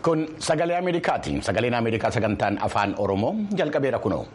Kun sagalee Ameerikaati. Sagaleen Ameerikaa sagantaan afaan Oromoo jalqabeera kunoo.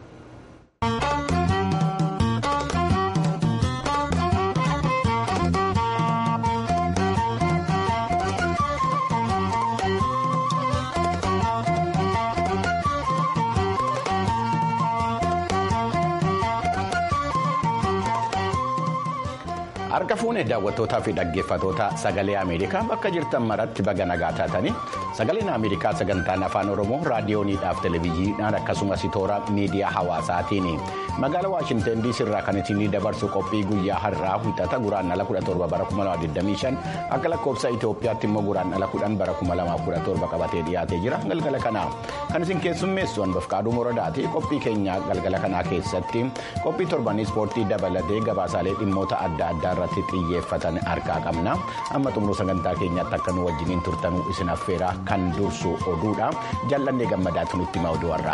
Harka fuunee daawwattootaa fi dhaggeeffatoota sagalee Ameerikaa bakka jirtan maratti baga nagaa taatanii sagaleen Ameerikaa sagantaan afaan Oromoo raadiyooniidhaaf televezyiidhaan akkasumas toora miidiyaa hawaasaatiin magaalaa Waashinten DC irraa kan isin dabarsu qophii guyyaa har'aa wixata guraandhala 17 bara 2025 akka lakkoofsa Itoophiyaatti immoo guraandhala 10 bara 2017 qabatee dhiyaatee jira galgala kanaa kan isin keessummeessu hanbafqaaduu moradaati qophii keenya galgala kanaa keessatti qophii torbanii ispoortii dabalatee gabaasaalee dhimmoota adda addaa irratti xiyyeeffatan harkaa qabna amma xumuruu sagantaa keenyaatti akka nu wajjiniin turtanuu isin affeeraa kan dursu oduudha jaalladhee gammadaatu nutti hima oduu har'aa.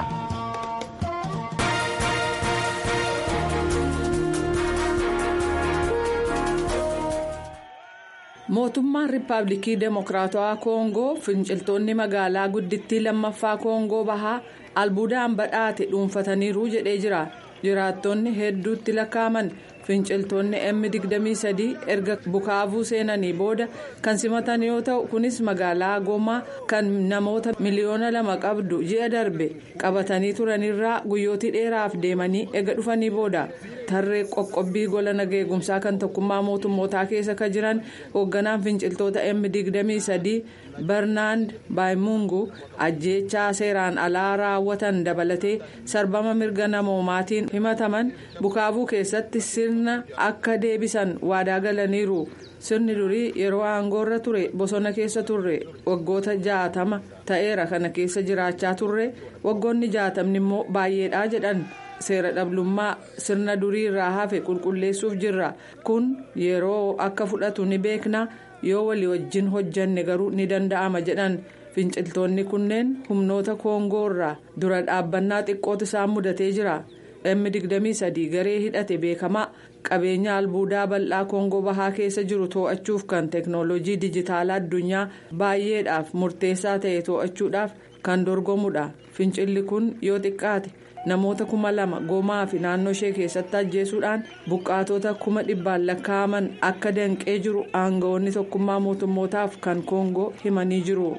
mootummaan riippaabilikii deemokiraatawaa koongoo finciltoonni magaalaa guddittii lammaffaa koongoo bahaa albuudaan badhaate dhuunfataniiru jedhee jira jiraattonni hedduutti lakkaa'aman finciltoonni m23 erga bukaavuu seenanii booda kan simatan yoo ta'u kunis magaalaa gomaa kan namoota miliyoona lama qabdu ji'a darbe qabatanii turanirraa guyyootii dheeraaf deemanii ega dhufanii booda tarree qoqqobbii gola nageegumsaa kan tokkummaa mootummootaa keessa kan jiran hoogganaan finciltoota m23 bernaand baayimungu ajjeechaa seeraan alaa raawwatan dabalatee sarbama mirga namoomaatiin himataman bukaavuu keessatti sirna akka deebisan waadaa galaniiru sirni durii yeroo aangoorra ture bosona keessa turre waggoota jaatama ta'eera kana keessa jiraachaa turre waggoonni jaatamni immoo baay'eedha jedhan. seera dhablummaa sirna durii irraa hafe qulqulleessuuf jirra kun yeroo akka fudhatu ni beekna yoo walii wajjin hojjanne garuu ni danda'ama jedhan finciltoonni kunneen humnoota koongoo irraa dura dhaabbannaa xiqqootu isaan mudatee jira m23 garee hidhate beekamaa qabeenya albuudaa bal'aa koongoo bahaa keessa jiru to'achuuf kan teeknooloojii dijitaalaa addunyaa baay'eedhaaf murteessaa ta'e to'achuudhaaf kan dorgomudha fincilli kun yoo xiqqaate. namoota kuma lama gomaa fi naannoo ishee keessatti ajjeesuudhaan buqqaatota kuma dhibbaan lakkaa'aman akka danqee jiru aangawoonni tokkummaa mootummootaaf kan koongoo himanii jiru.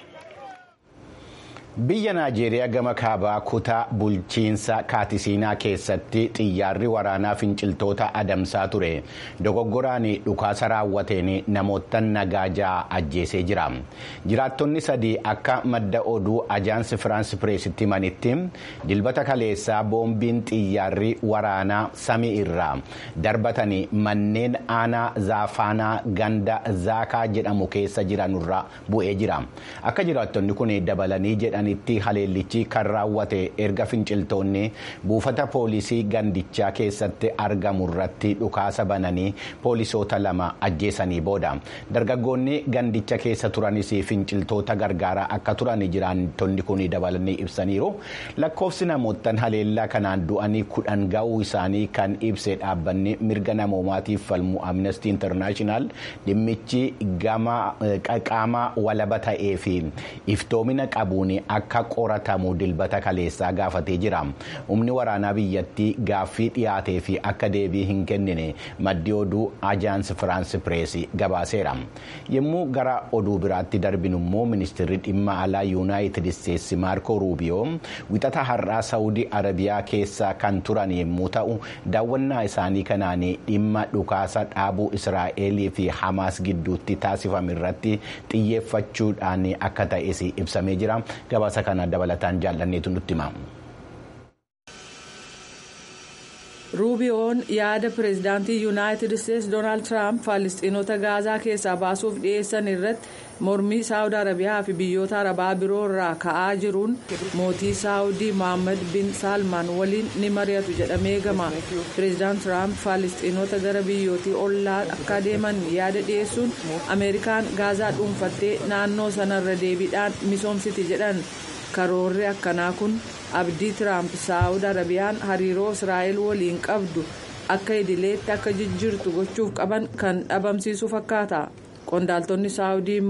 biyya naajeeriyaa gama kaabaa kutaa bulchiinsa kaatisiinaa keessatti xiyyaarri waraanaa finciltoota adamsaa ture dogoggoraan dhukaasa raawwateen namoota nagaa ja'a ajjeesee jira jiraattonni sadii akka madda oduu ajaansi firaansi pireesitti himanitti dilbata kaleessaa boombiin xiyyaarri waraanaa samii irraa darbatanii manneen aanaa zaafaanaa ganda zaakaa jedhamu keessa jiranurra bu'ee jira akka jiraattonni kun dabalanii jedhan. itti haleellichi kan raawwate erga finciltoonni buufata poolisii gandichaa keessatti argamu irratti dhukaasa bananii poolisoota lama ajjeesanii booda dargaggoonni gandicha keessa turanis finciltoota gargaaraa akka turan jiraattonni kun dabalanii ibsaniiru lakkoofsi namoottan haleellaa kanaan du'anii kudhan ga'uu isaanii kan ibse dhaabbanni mirga namoomaatiif falmu amnesty international dhimmichi qaama walaba ta'ee fi iftoomina qabuun akka qoratamu dilbata kaleessaa gaafatee jira humni waraanaa biyyattii gaaffii dhiyaatee fi akka deebii hin kennine maddi oduu ajaansi firaansi pireesii gabaaseera yommuu gara oduu biraatti darbinu immoo ministeerri dhimma alaa yuunaayitid isteetsi maarko ruubiyoo wixata har'aa saawudii arabiyaa keessa kan turan yommuu ta'u daawwannaa isaanii kanaan dhimma dhukaasa dhaabuu israa'elii fi hamaas gidduutti taasifame irratti xiyyeeffachuudhaan akka ta'es ibsamee jira. gabaasa kana dabalataan jaallanneetu nutti hima. ruubiyoon yaada pireezidaantii yuunaayitid isteetsi doonaald tiraamp faalistiinota gaazaa keessaa baasuuf dhiyeessan irratti mormii saawud arabiyaa fi biyyoota arabaa biroo irraa ka'aa jiruun mootii saawudii mohaammed bin saalmaan waliin ni mari'atu jedhamee eegama pireezidaant tiraamp faalistiinota gara biyyootii ollaa akka deeman yaada dhiyeessuun ameerikaan gaazaa dhuunfattee naannoo sanarra deebiidhaan misoomsiti jedhan karoorri akkanaa kun abdii tiraamp saawud arabiyaan hariiroo israa'el waliin qabdu akka idileetti akka jijjiirtu gochuuf qaban kan dhabamsiisu fakkaata qondaaltonni saawudii immoo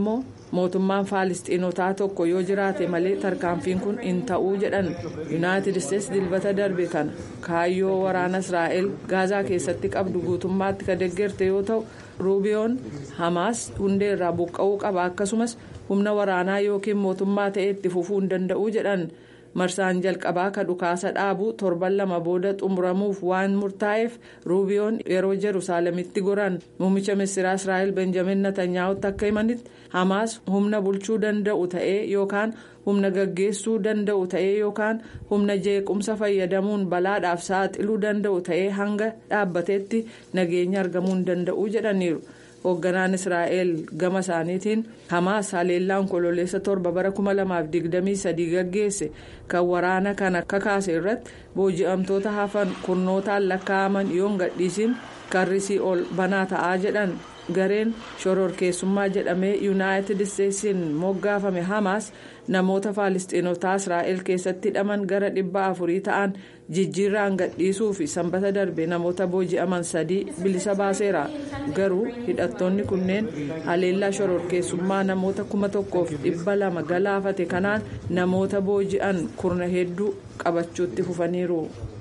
mootummaan faalistiinotaa tokko yoo jiraate malee tarkaanfiin kun hin ta'uu jedhan yuunaayitid isteetsi dilbata darbe kana kaayyoo waraana israa'el gaazaa keessatti qabdu guutummaatti ka deggerte yoo ta'u ruubiyoon hamaas hundee irraa buqqa'uu qaba akkasumas humna waraanaa yookiin mootummaa ta'e itti fufuu hin danda'uu jedhan. marsaan jalqabaa ka dhukaasa dhaabu torban lama booda xumuramuuf waan murtaa'eef ruubiyoon yeroo jeruusaalemitti goran muummicha ministeeraa israa'el benjamin natanyaa'utti akka himanitti hamaas humna bulchuu danda'u ta'ee yookaan humna gaggeessuu danda'u ta'ee yookaan humna jeequmsa fayyadamuun balaadhaaf saaxiluu danda'u ta'ee hanga dhaabbateetti nageenya argamuu hin danda'u jedhaniiru. hoogganaan israa'el gama isaaniitiin hamaas haleellaan kololeessa torba bara 2023 gaggeesse kan waraana kana kakaase irratti booji'amtoota hafan kurnootaan lakkaa'aman yoon gadhiisin karrisii ol banaa ta'aa jedhan gareen shororkeessummaa jedhamee yuunaayitid isteetsiin moggaafame hamaas namoota faalistiinotaa israa'el keessatti hidhaman gara dhibba afurii ta'an jijjiirraan gadhiisuu fi sanbata darbe namoota booji'aman sadii bilisa baaseera garuu hidhattoonni kunneen haleellaa shororkeessummaa namoota kuma tokkoof dhibba lama galaafate kanaan namoota booji'an kurna hedduu qabachuutti fufaniiru.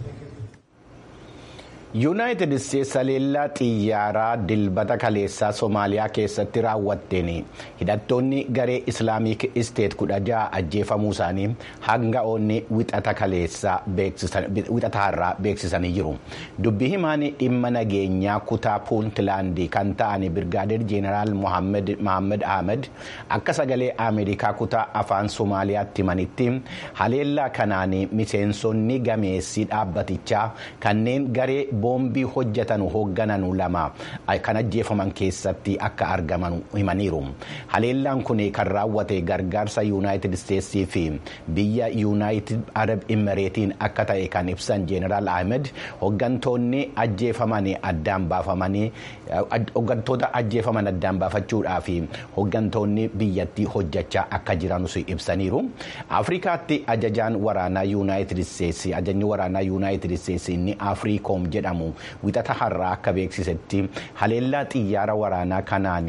yuunaayitid isteetsi haleellaa xiyyaaraa dilbata kaleessaa soomaaliyaa keessatti raawwatteen hidhattoonni garee islaamik isteet kudha ja'a ajjeefamuu isaanii hanga'oonni wixata kaleessaa wixataarraa beeksisanii jiru dubbii himaan dhimma nageenyaa kutaa puuntlaandii kan ta'an birgaadeer jeenaraal mohaammed ahmed akka sagalee ameerikaa kutaa afaan soomaaliyaatti himanitti haleellaa kanaan miseensonni gameessii dhaabbatichaa kanneen garee boombii hojjetan hooggananu lama kan ajjeefaman keessatti akka argaman himaniiru haleellaan kun kan raawwate gargaarsa yuunaayitid isteetsii fi biyya yuunaayitid arab imireetiin akka ta'e kan ibsan jeenaraal ahmed hooggantoonni ajjeefaman addaan baafamanii hooggantoota ajjeefaman addaan baafachuudhaa fi hooggantoonni biyyattii hojjechaa akka jiranus ibsaniiru afrikaatti ajajaan waraanaa yuunaayitid isteetsi ajajni waraanaa yuunaayitid isteetsi inni afriikoom jedhamu wixata har'aa akka beeksisetti haleellaa xiyyaara waraanaa kanaan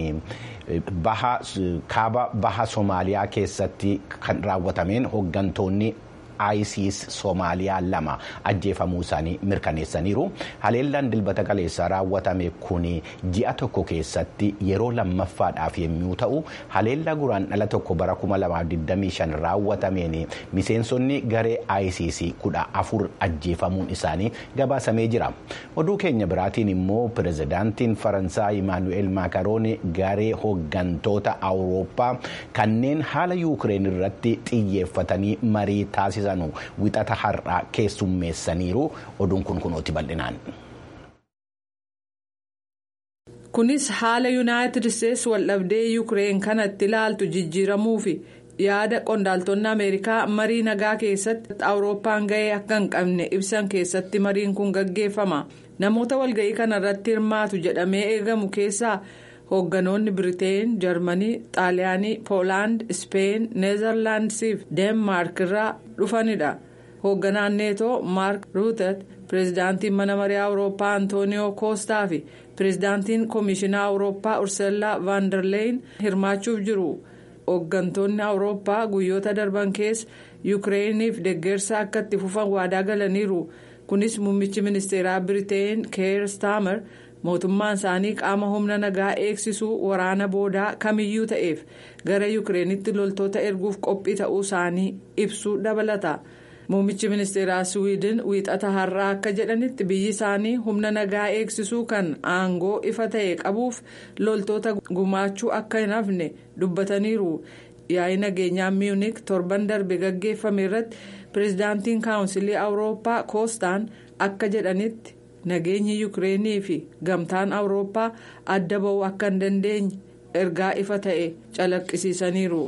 kaaba baha soomaaliyaa keessatti kan raawwatameen hooggantoonni isis soomaaliyaa lama ajjeefamuu isaanii mirkaneessaniiru haleellaan dilbata kaleessaa raawwatame kun ji'a tokko keessatti yeroo lammaffaadhaaf yommuu ta'u haleellaa guraan dhala tokko bara 2025 raawwatameen miseensonni garee isis kudha afur ajjeefamuun isaanii gabaasamee jira oduu keenya biraatiin immoo pirezidaantiin faransaay imaanu'eel maakaroon garee hooggantoota awurooppaa kanneen haala yuukireen irratti xiyyeeffatanii marii taasisan. wixata har'aa keessummeessaniiru oduun kun kunooti bal'inaan. kunis haala yuunaayitid isteetsi waldhabdee yuukireen kanatti ilaaltu jijjiiramuu fi yaada qondaaltonni ameerikaa marii nagaa keessatti awurooppaan ga'ee akka hin qabne ibsan keessatti mariin kun gaggeeffama namoota walga'ii kana irratti hirmaatu jedhamee eegamu keessaa. hoogganoonni biriteen jarmanii xaaliyaanii poolaand ispeen neezerlaandisii fi deenmaark irraa dhufanidha hoogganaan neetoo maark ruutet pireezidaantiin mana marii awurooppaa antooniyoo koostaa fi pireezidaantiin koomishinaa awurooppaa urseellaa vaandarleeyin hirmaachuuf jiru hooggantoonni awurooppaa guyyoota darban keessa yuukireeniif deeggarsa akka itti fufan waadaa galaniiru kunis muummichi ministeeraa biriteen keer staamer. mootummaan isaanii qaama humna nagaa eegsisuu waraana boodaa kamiyyuu ta'eef gara yuukireenitti loltoota erguuf qophii ta'uu isaanii ibsuu dabalata muummichi ministeeraa siwiidin wiixata har'aa akka jedhanitti biyyi isaanii humna nagaa eegsisuu kan aangoo ifa ta'e qabuuf loltoota gumaachuu akka hin hafne dubbataniiru yaa'ii nageenyaa miyuunik torban darbe gaggeeffame irratti pireezidaantiin kaawunsilii awurooppaa koostaan akka jedhanitti. nageenyi yuukireenii fi gamtaan awurooppaa adda ba'uu akka hin dandeenye ergaa ifa ta'e calaqqisiisaniiru.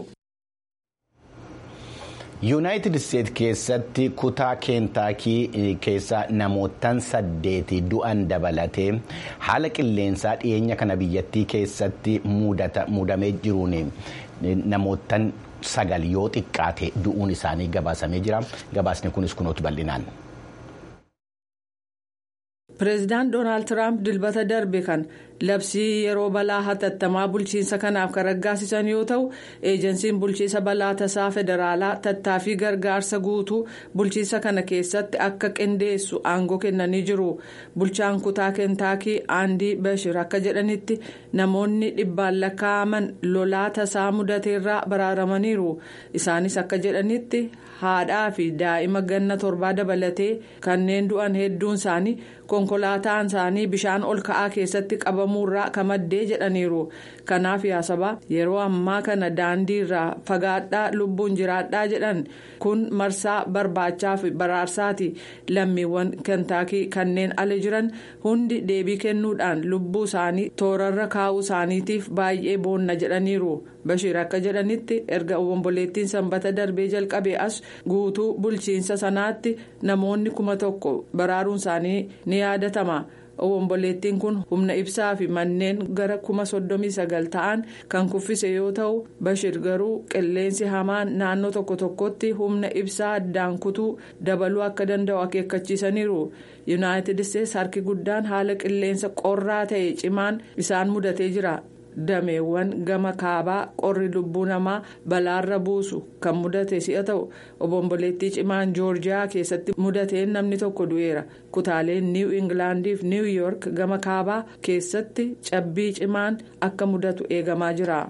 yuunaayitid isteet keessatti kutaa keentaakii keessa namootaan saddeeti du'an dabalatee haala qilleensaa dhiyeenya kana biyyattii keessatti muudamee jiruun namootaan sagal yoo xiqqaate du'uun isaanii gabaasamee jira gabaasni kunis kunooti bal'inaan. pireezidaant doonaald tiraamp dilbata darbe kan labsii yeroo balaa hatattamaa bulchiinsa kanaaf kan raggaasisan yoo ta'u eejensiin bulchiinsa balaa tasaa federaalaa tattaaffii gargaarsa guutuu bulchiinsa kana keessatti akka qindeessu aangoo kennanii jiru bulchaan kutaa keentaakii aandii bashir akka jedhanitti namoonni dhibbaan lakkaa'aman lolaa tasaa mudateerraa baraaramaniiru isaanis akka jedhanitti haadhaa fi daa'ima ganna torbaa dabalatee kanneen du'an hedduun isaanii konkolaataan isaanii bishaan ol ka'aa keessatti qabamuurraa kamaddee jedhaniiru kanaaf yaasaba yeroo ammaa kana daandii irraa fagaadhaa lubbuun jiraadhaa jedhan kun marsaa barbaachaa fi baraarsaati lammiiwwan keentaakii kanneen ala jiran hundi deebii kennuudhaan lubbuu isaanii toorarra kaa'uu isaaniitiif baay'ee boonna jedhaniiru bashiir akka jedhanitti erga obomboleettiin sanbata darbee jalqabee as guutuu bulchiinsa sanaatti namoonni kuma tokko baraaruun isaanii ni yaadatama. obomboleettiin kun humna ibsaa fi manneen gara kuma soddomii sagal ta'an kan kuffise yoo ta'u bashir garuu qilleensi hamaan naannoo tokko tokkotti humna ibsaa addaan kutuu dabaluu akka danda'u akeekkachiisaniiru yuunaayitid isteetsi harki guddaan haala qilleensa qorraa ta'e cimaan isaan mudatee jira. dameewwan gama kaabaa qorri lubbuu namaa balaarra buusu kan mudate si'a ta'u obomboleettii cimaan joorjiyaa keessatti mudateen namni tokko du'eera kutaaleen niiw ingilaandiif niiw yoork gama kaabaa keessatti cabbii cimaan akka mudatu eegamaa jira.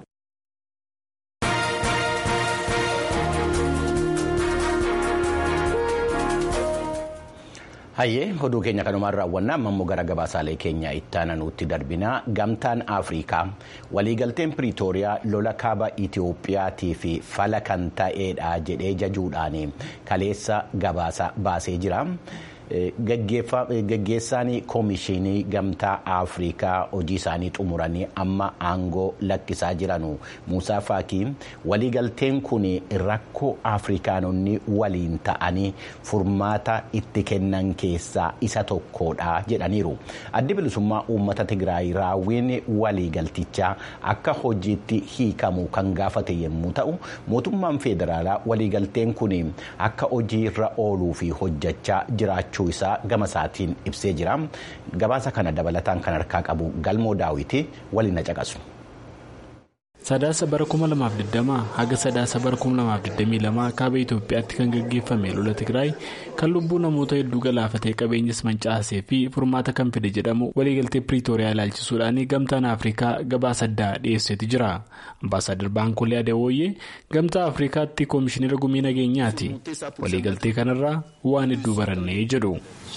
hayyee oduu keenya kanumaan raawwannaa ammoo gara gabaasaalee keenya ittaananuutti darbinaa gamtaan afrikaa waliigalteen piriitooriyaa lola kaaba itiyoophiyaatii fi fala kan ta'eedha jedhee jajuudhaan kaleessa gabaasa baasee jira. gaggeessaan koomishinii gamtaa afrikaa hojii isaanii xumuranii amma aangoo lakkisaa jiranu muusaa faakii waliigalteen kun rakkoo afrikaanonni waliin ta'anii furmaata itti kennan keessaa isa tokkodha jedhaniiru addi bilisummaa uummata tigraay raawwiin waliigaltichaa akka hojiitti hiikamu kan gaafate yommuu ta'u mootummaan federaalaa waliigalteen kun akka hojiirra ooluu fi hojjechaa jiraachuu. isaa gama isaatiin ibsee jira gabaasa kana dabalataan kan harkaa qabu galmoo daawwitii waliin na caqasu. sadaasa bara 2020 haga sadaasa bara 2022 kaaba itoophiyaatti kan gaggeeffame lola tigraay kan lubbuu namoota hedduu galaafatee qabeenyas mancaasee fi furmaata kan fide jedhamu waliigaltee piriitooriyaa ilaalchisuudhaan gamtaan afrikaa gabaasa addaa dhiyeesseeti jira ambaasaadar baankolee adeewooyyee gamtaa afrikaatti koomishinara gumii nageenyaati waliigaltee kanarraa waan hedduu barannee jedhu.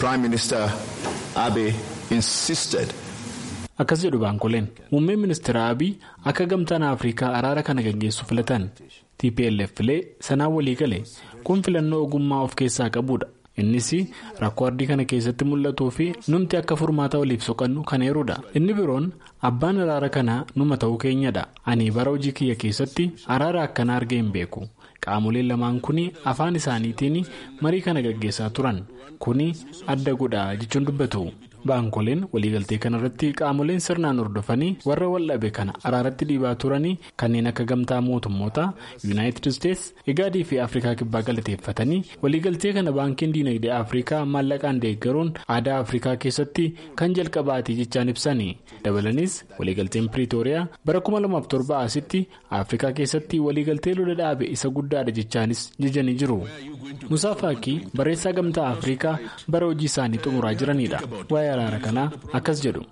akkas jedhu baankoleen muummeen ministeera abiy akka gamtaan afrikaa araara kana gaggeessu filatan tplf filee sanaan walii gale kun filannoo ogummaa of keessaa qabudha innis rakkoo ardii kana keessatti mul'atuu fi numti akka furmaata waliif soqannu kan eerudha inni biroon abbaan araara kanaa numa ta'uu keenyadha ani bara hojii kiyya keessatti araara akkanaa argee hin beeku qaamoleen lamaan kun afaan isaaniitiin marii kana gaggeessaa turan kun adda godha jechuun dubbatu. baankoleen waliigaltee kanarratti qaamoleen sirnaan hordofanii warra waldhabe kana araaratti dhiibaa turanii kanneen akka gamtaa mootummoota yuunaayitid isteetsi igaadii fi afrikaa kibbaa galateeffatanii waliigaltee kana baankiin diinagdee afrikaa maallaqaan deeggaruun aadaa afrikaa keessatti kan jalqabaati jechaan ibsanii dabalanis waliigalteen piriitooriyaa bara 2007 asitti afrikaa keessatti waliigaltee lola dhaabe isa guddaadha jechaanis jajanii jiru musaa faakii barreessaa gamtaa afrikaa bara hojii isaanii xumuraa jiranidha. araara kanaa akkas jedhu.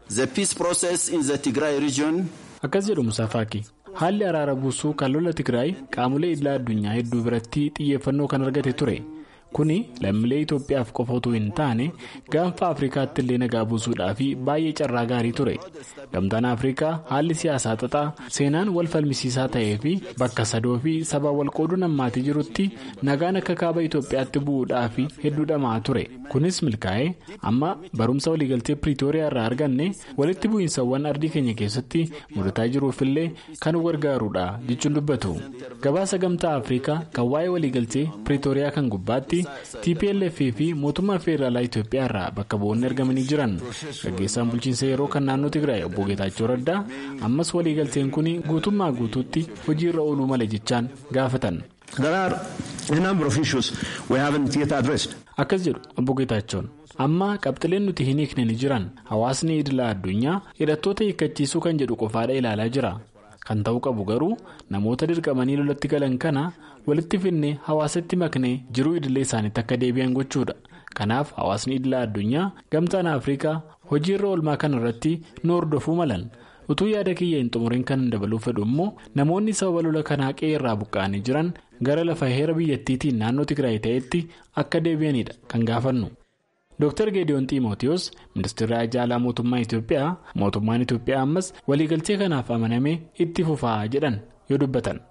akkas jedhu musaafaaki haalli araara buusuu kan lola tigraay qaamolee idilaa addunyaa hedduu biratti xiyyeeffannoo kan argate ture kuni lammiilee itoophiyaaf qofa otoo hin taane gaanfa afrikaatti illee nagaa buusuudhaaf baay'ee carraa gaarii ture gamtaan afrikaa haalli siyaasaa xaxaa seenaan wal falmisiisaa ta'ee fi bakka sadoo fi sabaa wal qooduu nammaatii jirutti nagaan akka kaaba itoophiyaatti bu'uudhaaf hedduu dhamaa ture kunis milkaa'ee amma barumsa waliigaltee piriitooriyaa irraa arganne walitti bu'iinsawwan ardii keenya keessatti mudataa jiruufillee kan gargaarudha jechuun dubbatu gabaasa gamtaa afrikaa kan waa'ee waliigaltee piriitooriyaa kan gubbaatti tplf fi mootummaa federaalaa itoophiyaa irraa bakka bu'oonni argamanii jiran gaggeessaan bulchiinsa yeroo kan naannoo tigraay obbo geetaachoo raddaa ammas waliigalteen kun guutummaa guutuutti hojiirra ooluu mala jechaan gaafatan. There are Akkas jedhu obbo Geetaachoon amma qabxileen nuti hin hiikne ni jiran hawaasni idilaa addunyaa hidhattoota hiikkachiisuu kan jedhu qofaadha ilaalaa jira. Kan ta'uu qabu garuu namoota dirqamanii lolatti galan kana walitti finnee hawaasatti maknee jiruu idilee isaaniitti akka deebi'an gochuudha. Kanaaf hawaasni idilaa addunyaa gamtaan Afrikaa hojii irra oolmaa kana irratti nu hordofuu malan. utuu yaada kiyya hin xumuriin kan dabaluu fedhu immoo namoonni sababa lola kanaa qe'ee irraa buqqa'anii jiran gara lafa heera biyyattiitiin naannoo Tigraay ta'etti akka deebi'anidha kan gaafannu. Dr. Geediyoon Xiimootiyoos ministeerri ajaalaa mootummaa Itoophiyaa mootummaan Itoophiyaa ammas waliigaltee kanaaf amanamee itti fufaa jedhan yoo dubbatan.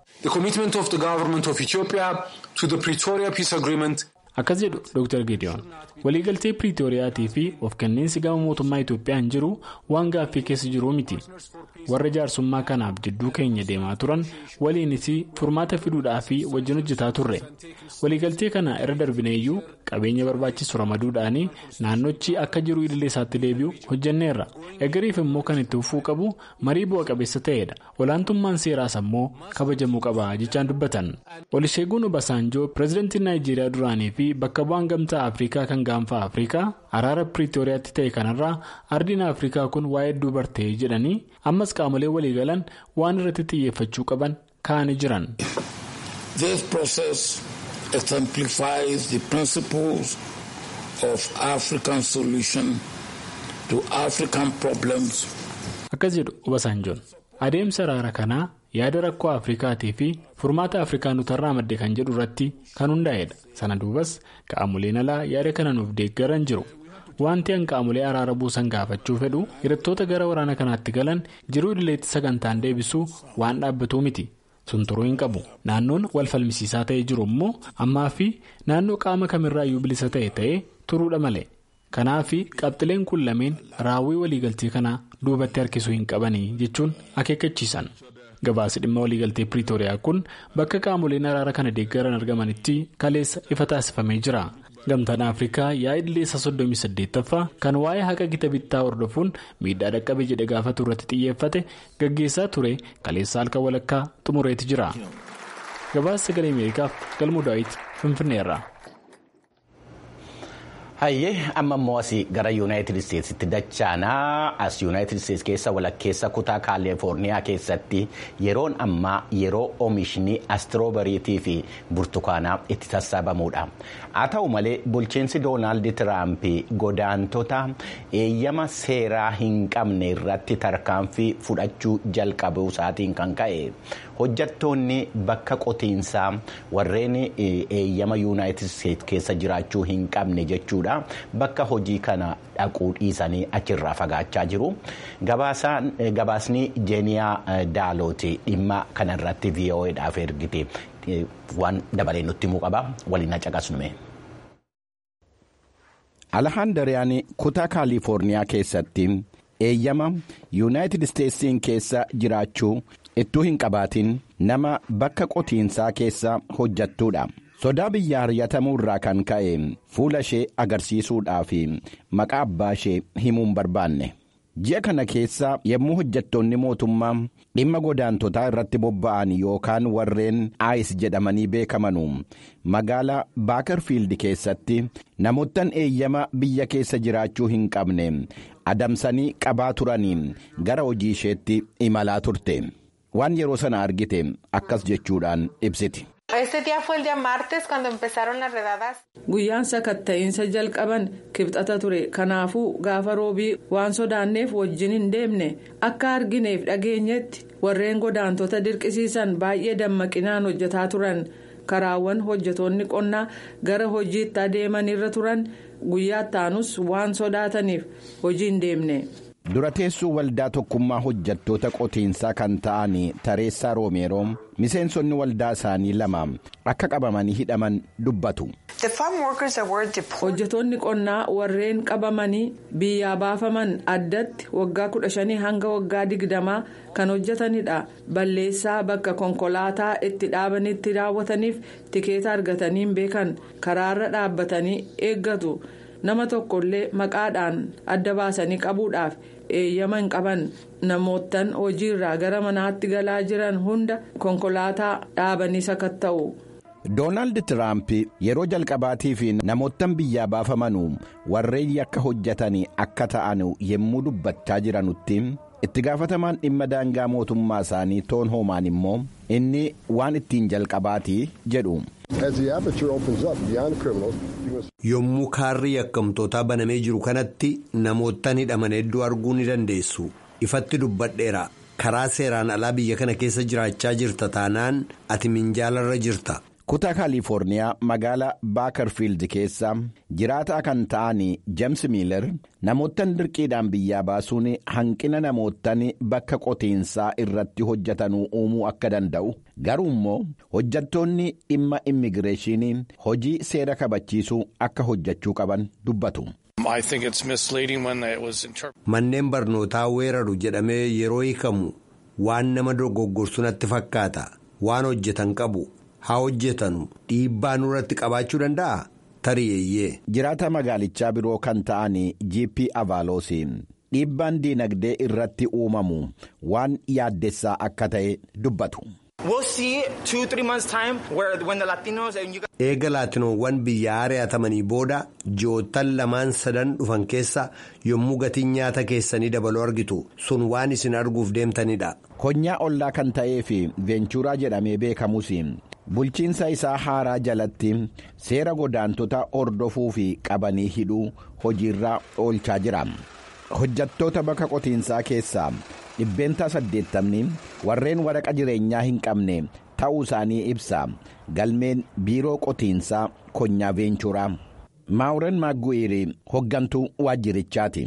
Akkas jedhu Dr. Geediyoon waliigaltee Piriitooriyaatii fi of kenniinsi gama mootummaa Itoophiyaan jiru waan gaaffii keessa jiruu miti. Warra jaarsummaa kanaaf jidduu keenya deemaa turan waliinis furmaata fiduudhaa fi wajjin hojjetaa turre. Waliigaltee kana irra darbineeyyuu qabeenya barbaachisu ramaduudhaan naannochi akka jiru idilee isaatti deebi'u hojjenneerra. Eegariif immoo kan itti fufuu qabu marii bu'a qabeessa ta'edha. Olaantummaan seeraas immoo kabajamuu qaba jechaan dubbatan. Olisheeguun Obasanjoo pireezidantii Naayijeeriyaa duraanii fi bakka bu'aan gamtaa Afrikaa kan gaanfa Afrikaa araara Piriitooriyaatti ta'e kanarraa ardiin Afrikaa kun waa'ee hedduu bartee jedhanii ammas qaamolee waliigalan waan irratti xiyyeeffachuu qaban kaa'anii jiran. This process exemplifies the principles of African solution to African problems. Akkas jedhu Obasanjoon adeemsa araara kanaa yaada rakkoo Afrikaatii fi furmaata Afrikaanotarraa madde kan jedhu irratti kan hundaa'edha. Sana duubas qaamoleen alaa yaada kana nuuf deeggaran jiru. Wanti an qaamolee araara buusan gaafachuu fedhu hidhattoota gara waraana kanaatti galan jiruu idileetti sagantaan deebisuu waan dhaabbatuu miti. Sun turuu hin qabu. Naannoon wal falmisiisaa ta'ee jiru immoo ammaa fi naannoo qaama kamirraayyuu bilisa ta'e ta'ee turuudha malee. Kanaaf qabxileen kun lameen raawwii waliigaltee kanaa duubatti harkisuu hin qabanii jechuun akeekkachiisan. Gabaasi dhimma waliigaltee Piriitooriyaa kun bakka qaamoleen araara kana deeggaran argamanitti kaleessa ifa taasifamee jira. Gamtaan Afrikaa yaa'ii idileessa 38ffaa kan waa'ee haqa gita bittaa hordofuun miidhaa dhaqqabe jedhe gaafatu irratti xiyyeeffate gaggeessaa ture kaleessa halkan walakkaa xumureeti jira. Gabaasa sagalee Ameerikaaf galmuu daawwiti Finfinneerra. Hayyee amma immoo asii gara yuunaayitid isteetsitti dachaanaa as yuunaayitid isteets keessa walakkeessa kutaa kaalifoorniyaa keessatti yeroon ammaa yeroo oomishni astiroobeeriitii fi burtukaanaa itti sassaabamuudha. Haa ta'u malee bulchiinsi doonaald tiraamp godaantota eeyyama seeraa hin qabne irratti tarkaanfii fudhachuu jalqabuu isaatiin kan ka'e hojjattoonni bakka qotiinsaa warreen eeyyama yuunaayitid isteets keessa jiraachuu hin qabne jechuudha. bakka hojii kana dhaquu dhiisanii achirraa fagaachaa jiru gabaasni jeeniyaa daalooti dhimma kanarratti vo'edhaaf ergite waan dabalee nutti himuu qaba waliin caqasnume. alhaandariyaan kutaa kaalifoorniyaa keessatti eeyyama yuunaayitid isteetsiin keessa jiraachuu ittuu hin qabaatin nama bakka qotiinsaa keessa hojjattuudha. sodaa biyya ari'atamuu irraa kan ka'e fuula ishee agarsiisuudhaaf maqaa abbaa ishee himuun barbaanne ji'a kana keessa yommuu hojjettoonni mootummaa dhimma godaantotaa irratti bobba'an yookaan warreen aayis jedhamanii beekamanu magaalaa baakarfiildi keessatti namoottan eeyyama biyya keessa jiraachuu hin qabne adamsanii qabaa turanii gara hojii isheetti imalaa turte waan yeroo sana argite akkas jechuudhaan ibsiti. Guyyaan sakatta'iinsa jalqaban kibxata ture kanaafuu gaafa roobii waan sodaanneef wajjin hin deemne akka argineef dhageenyetti warreen godaantota dirqisiisan baay'ee dammaqinaan hojjetaa turan karaawwan hojjetoonni qonnaa gara hojiitti adeeman irra turan guyyaa taanus waan sodaataniif hojii hin deemne. dura teessuu waldaa tokkummaa hojjattoota qotiinsaa kan ta'an tareessaa roomeeroo miseensonni waldaa isaanii lama akka qabamanii hidhaman dubbatu. hojjetoonni qonnaa warreen qabamanii biyyaa baafaman addatti waggaa 15 hanga waggaa 20 kan hojjetanidha balleessaa bakka konkolaataa itti dhaabanitti raawwataniif tikeeta argatanii hin beekan karaarra dhaabbatanii eeggatu. nama tokkollee maqaadhaan adda baasanii qabuudhaaf eeyyama hin qaban namoottan hojiirraa gara manaatti galaa jiran hunda konkolaataa dhaabanii sakatta'u. doonaald tiraamp yeroo jalqabaatiif namoottan biyyaa baafamanuu warreen yakka hojjetan akka ta'an yommuu dubbachaa jiranutti itti gaafatamaan dhimma daangaa mootummaa isaanii toon hoomaan immoo inni waan ittiin jalqabaati jedhu. yommuu kaarri yakkamtootaa banamee jiru kanatti namoottan hidhaman hedduu arguu ni dandeessu ifatti dubbadheera karaa seeraan alaa biyya kana keessa jiraachaa jirta taanaan ati minjaalarra jirta. kutaa kaalifoorniyaa magaalaa baakarfiild keessa jiraataa kan ta'an jeems miiler namoottan dirqiidhaan biyyaa baasuun hanqina namoottan bakka qotiinsaa irratti hojjetanuu uumuu akka danda'u garuu immoo hojjettoonni dhimma immigireeshinii hojii seera kabachiisuu akka hojjechuu qaban dubbatu. manneen barnootaa weeraru jedhamee yeroo hiikamu waan nama dogoggorsu natti fakkaata waan hojjetan qabu. haa hojjetanu dhiibbaa nurratti qabaachuu danda'a tari'eeyyee. jiraata magaalichaa biroo kan ta'an gp avaaloos dhiibbaan diinagdee irratti uumamu waan yaaddessaa akka ta'e dubbatu. eega laatinoowwan biyya ari'atamanii booda ji'oottan lamaan sadan dhufan keessa yommuu gatiin nyaata keessanii dabaluu argitu sun waan isin arguuf deemtanidha. konyaa ollaa kan ta'ee fi veenchuuraa jedhamee beekamus. bulchiinsa isaa haaraa jalatti seera godaantota hordofuu fi qabanii hidhuu hojiirra oolchaa jira hojjattoota bakka qotiinsaa keessaa dhibbeentaa saddeettamni warreen waraqa jireenyaa hin qabne ta'uu isaanii ibsa galmeen biiroo qotiinsaa konyaa veenchuuraa. maawuren maaggu'iiri hoggantuu waajjirichaati.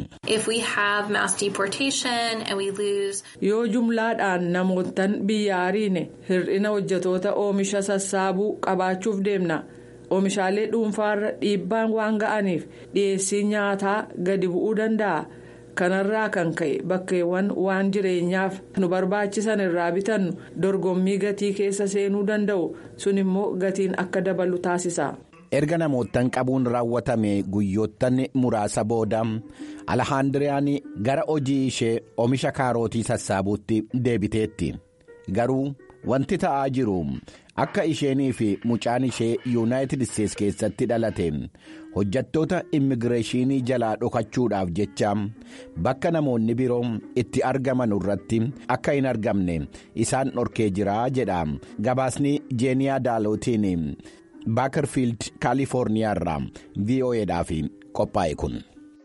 yoo jumlaadhaan namoottan biyya ariine hir'ina hojjetoota oomisha sassaabuu qabaachuuf deemna oomishaalee dhuunfaarra dhiibbaan waan ga'aniif dhiyeessii nyaataa gadi bu'uu danda'a kanarraa kan ka'e bakkeewwan waan jireenyaaf nu barbaachisan irraa bitannu dorgommii gatii keessa seenuu danda'u sun immoo gatiin akka dabalu taasisa. erga namoottan qabuun raawwatame guyyoottan muraasa booda alhaandiriyaan gara hojii ishee oomisha kaarootii sassaabuutti deebiteetti garuu wanti ta'aa jiru akka isheenii fi mucaan ishee yuunaayitid isteets keessatti dhalate hojjattoota immigireeshinii jalaa dhokachuudhaaf jecha bakka namoonni biroo itti argaman irratti akka hin argamne isaan dhorkee jira jedha gabaasni jeeniyaa daalootiin. baakarfiild kaalifoorniyaa irraa vo'eedhaaf qophaa'e kun.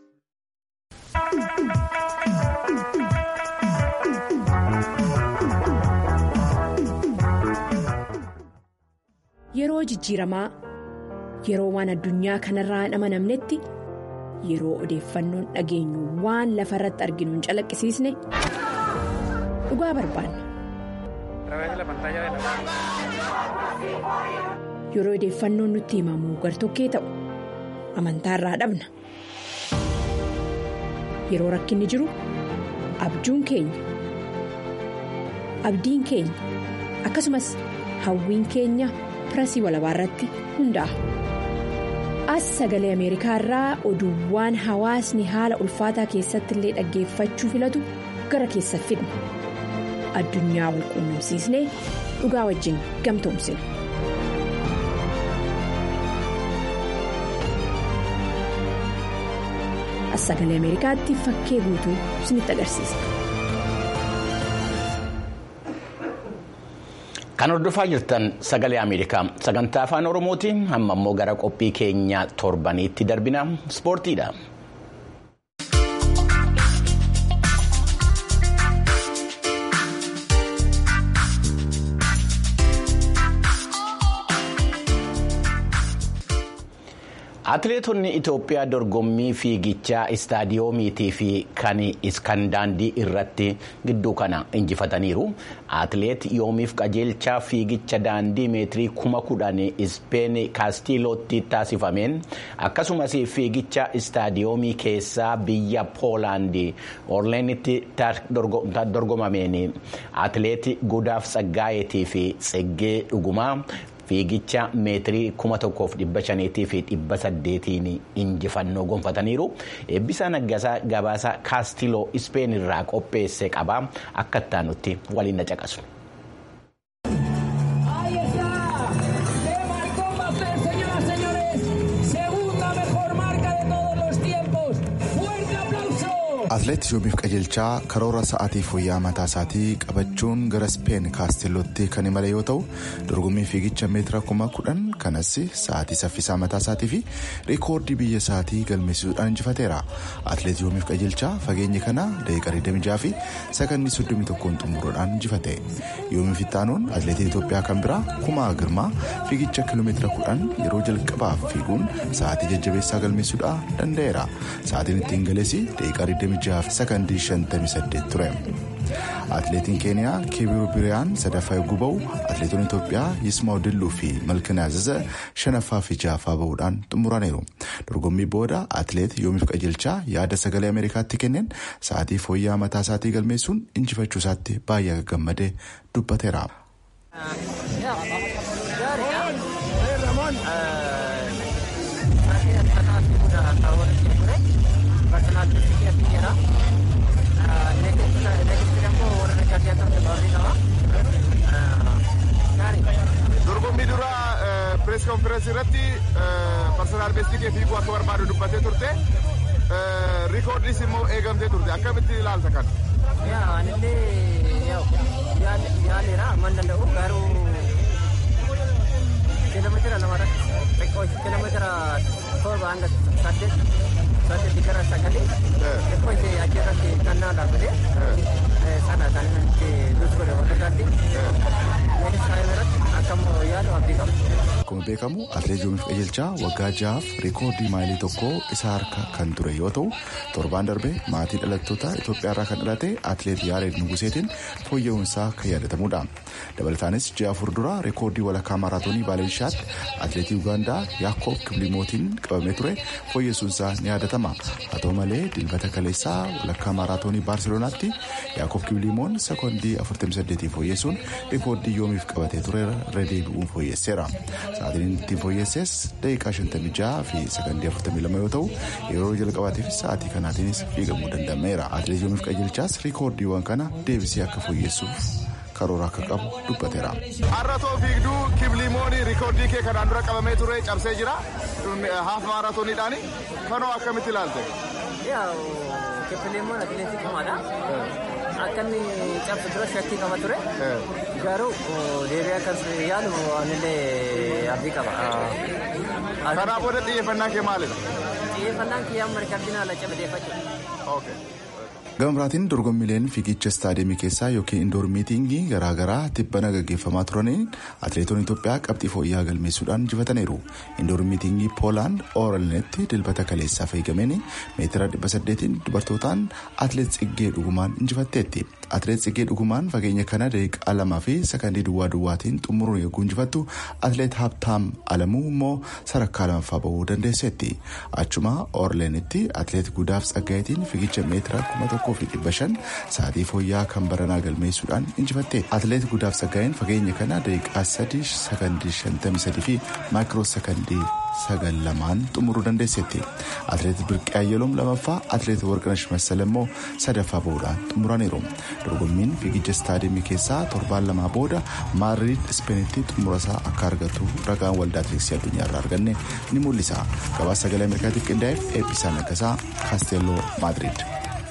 yeroo jijjiiramaa yeroo waan addunyaa kanarraa hin amanamnetti yeroo odeeffannoon dhageenyu waan lafa irratti arginu hin calaqqisiisne dhugaa barbaanna. yeroo odeeffannoon nutti himamu gartokkee ta'u amantaa irraa dhabna yeroo rakkinni jiru abjuun keenya abdiin keenya akkasumas hawwiin keenya pirasii walabaa irratti hundaa'a. as sagalee ameerikaa irraa oduuwwan hawaasni haala ulfaataa keessatti illee dhaggeeffachuu filatu gara keessa fidna addunyaa wal quunnamsiisnee dhugaa wajjin gamtoomsina. as sagalee ameerikaatti fakkee guutuu isinitti agarsiisa. Kan hordofaa jirtan sagalee Ameerikaa sagantaa afaan Oromooti amma immoo gara qophii keenya torbaniitti darbina ispoortiidha. Atileetonni Itoophiyaa dorgommii fiigichaa istaadiyoomiitii fi kan daandii irratti gidduu kana injifataniiru. Atileet yoomiif qajeelchaa fiigicha daandii meetirii kuma kudhan Ispeen Kaastiilootti taasifameen akkasumas fiigicha istaadiyoomii keessaa biyya Poolaandii Orleenitti dorgomameen atileet Gudaaf Tsaggaayetii fi Tseggee Dhugumaa. fiigicha meetirii kuma tokkoof dhibba shaniitii fi dhibba saddeetiin injifannoo gonfataniiru eebbisaa naggasaa gabaasa kaastiloo ispeen irraa qopheesse qaba akka ittaanutti waliin na caqasu. Atileet Yoomiif Qajeelchaa karoora sa'aatii fooyya'aa mataa isaatii qabachuun gara Speen kaasteellootti kan imale yoo ta'u dorgommii fiigicha meetira kuma kudhan kanas sa'aatii saffisaa mataa isaatii fi riikoordii biyya isaatii galmeessisuudhaan injifateera. Atileet Yoomiif Qajeelchaa fageenya kana daqiiqaa 26 fi sakandii 31 xumuruudhaan injifate. Yoomiif Ittaanuun atileetii Itoophiyaa kan biraa Kumaa Girmaa fiigicha kiiloomeetira kudhan yeroo jalqabaaf fiiguun sa'aatii jajjabeessaa galmeessuudhaan danda'eera. Sa'aatiin ittiin galees daqiiqaa 26 fi sakandii 58 ture. Atileetiin Keeniyaa Kibiru Biriyaan sadaffaa eeguu bahu atileetonni Itoophiyaa Yismaa'u Dilluu fi Malkin Aziza shanaffaa fi ja'affaa bahuudhaan xumuraniiru. Dorgommii booda atileet Yoomiif Qajeelchaa yaada sagalee Ameerikaatti kenneen sa'aatii fooyya'aa mataa isaatii galmeessuun injifachuu isaatti baay'ee gammadee dubbateera. dorgommii duraa pirees konferensii irratti parsonaal beestii kee fiiguu akka barbaadu dubbatee turte riikoordiis immoo eegamtee turte akkamitti ilaalta kan. Anillee yaaleera amma danda'u garuu kiiloomeetira lamarratti xiqqoo kiiloomeetira torba hanga saddeet saddeetti gara sagalee xiqqoo ishee achirratti kannaa dhaabbatee sana kan itti dutgodhe wantootaatti Akkuma beekamu atileet Yoomiif Qajeelchaa waggaa ja'aaf riikoordii maayilii tokkoo isa harka kan ture yoo ta'u torbaan darbe maatii dhalattoota Itoophiyaa irraa kan dhalate atileet Yaareed Nuguseetiin fooyya'uunsaa kan yaadatamudha. Dabalataanis ji'a afur dura riikoordii walakkaa maaraatoonii Baaleenshaatti atileetii Ugaandaa Yaakoob Kibilimootiin qabamee ture fooyyessuunsaa ni yaadatama. Haa ta'u malee dilbata kaleessaa walakkaa maaraatoonii Baarselonaatti Yaakoob Kibilimoon sekoondii 48 fooyyessuun riikoordii yoomiif qabatee ture irra deebi'uun fooyyesseera. Sa'aatiin ittiin fooyyesses daqiiqaa 56 fi sekondii 42 yoo ta'u yeroo jalqabaatiif sa'aatii kanaatiinis fiigamuu danda'ameera. Atileet yoomiif qajeelchaas riikoordiiwwan kana deebisee akka fooyyessuuf karoora akka qabu dubbateera. Har'atoo fiigduu kiblimoonii riikoordii kee kanaan dura qabamee ture cabsee jira haaf maaraatooniidhaani kanoo akkamitti ilaalte? Kiblimoon atileetii cimaadha. Akka inni cabsu dura shakkii qaba ture. Garuu deebi'ee akkas yaalu anillee abdii qaba. Kanaa booda xiyyeeffannaan kee maalidha? Xiyyeeffannaan kiyyaa amma riikardinaa la cabadeeffachuudha. Gama biraatiin dorgommiileen fiigicha istaadiyeemii keessaa yookiin indoor miitingii garaagaraa tibbana gaggeeffamaa turaniin atileetonni Itoophiyaa qabxii fooyya'aa galmeessuudhaan injifataniiru. Indoor miitingii Poolaand Ooralnetti dilbata kaleessaa fiigameen meetira dhibba saddeetiin dubartootaan atileet Tsiggee Dhugumaan injifatteetti. Atileet Tsiggee Dhugumaan fageenya kana daqiiqaa lamaa fi sakandii duwwaa duwwaatiin xumuruun eeguu injifattu atileet Habtaam Alamuu immoo sadarkaa lamaffaa bahuu dandeesseetti. Achuma Ooralnetti atileet Gudaaf Tsaggayetiin fiigicha meetira kuma tokko. fi dhibba shan sa'aatii fooyya'aa kan baranaa galmeessuudhaan injifatte atileet gudaaf saggaa'een fageenya kana daqiiqaa sadii sakandii shantamii sadii fi maayikiroo sakandii sagal lamaan xumuruu dandeesseetti atileet birqee ayyaloom lamaffaa atileet warqinash massal immoo sadaffaa bahuudhaan xumuraniiru dorgommiin fiigicha istaadiyeemii keessaa torbaan lamaa booda maadriid ispeenitti xumurasaa akka argatu ragaan waldaa atileetiksii addunyaa irraa arganne ni mul'isa gabaasa sagalee ameerikaatiif qindaa'eef eebbisaa naggasaa kaasteelloo maadriid.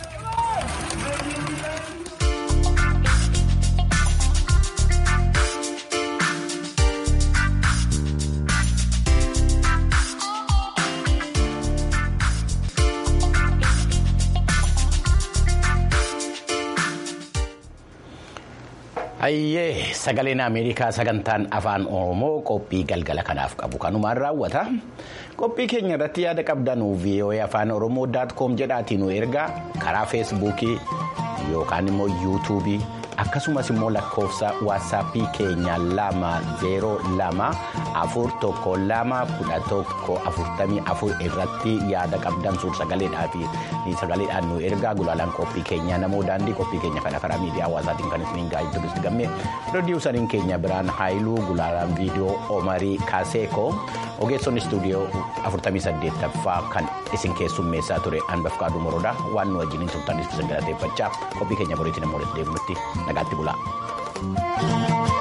Hayyee sagaleen Ameerikaa sagantaan afaan Oromoo qophii galgala kanaaf qabu kanumaan raawwata. Qophii keenya irratti yaada qabdanuu VOA afaan Oromoo daat koom jedhaatiin nu ergaa karaa feesbuukii yookaan immoo yuutuubii akkasumas immoo lakkoofsa waatsaappii keenya lama zeeroo lama afur tokko lama kudha tokko afurtamii afur irratti yaada qabdan suur sagaleedhaa fi sagaleedhaan nu ergaa gulaalaan qophii keenya namoo daandii qophii keenya kana karaa miidiyaa hawaasaatiin kan isiniin gaa'ii turusti gammee pirodiiwusariin keenya biraan haayiluu gulaalaan viidiyoo omarii kaaseekoo ogeessonni istuudiyoo 48ffaa kan isin keessummeessaa ture hanbafqaaduu morodaa waan nu wajjiniin turtanis isin galateeffachaa qophii keenya boriitiin immoo deebinutti nagaatti bulaa.